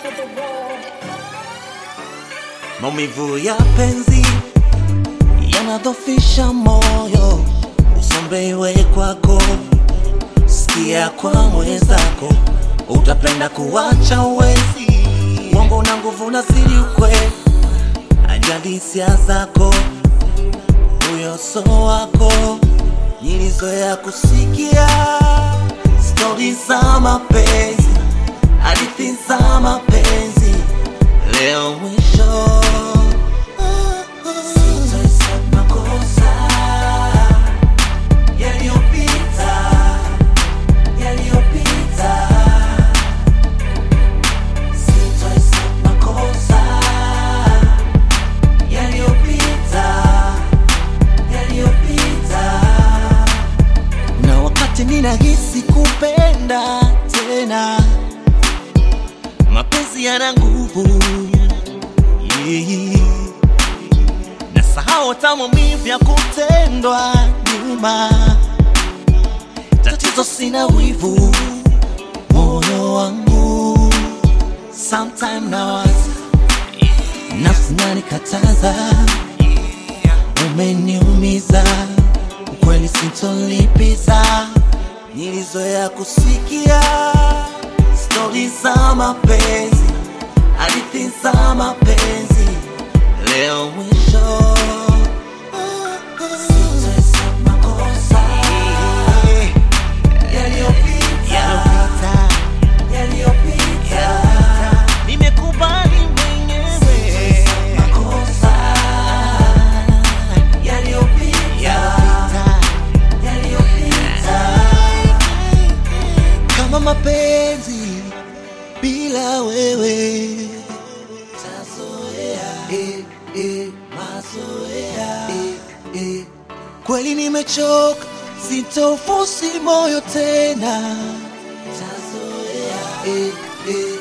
to the world. Maumivu ya penzi yanadhofisha moyo, usombewe kwako, sikia kwa mwenzako, utapenda kuwacha uwezi, uongo na nguvu na siri ukwe, ajali hisia zako, huyo so wako, nilizoea kusikia stori za mapenzi, hadithi za mapenzi, leo mwisho Sitahesabu makosa yaliyopita, yaliyopita. Sitahesabu makosa yaliyopita, yaliyopita. Na wakati ninahisi kupenda tena, mapenzi yana nguvu yeah. Nasahau hata maumivu ya kutendwa nyuma. Tatizo sina wivu, moyo wangu sometime nawaza, nafsi nanikataza, umeniumiza, ukweli sintolipiza. Nilizoea kusikia stori za mapenzi, hadithi za mapenzi, leo mwisho Sitahesabu makosa yaliyopita, yaliyopita. Nimekubali mwenyewe makosa yaliyopita, yaliyopita. Kama mapenzi bila wewe tazoea, eh, eh, mazoea, eh, eh. Kweli nimechoka, sitofusi moyo tena, tazoea, eh, eh.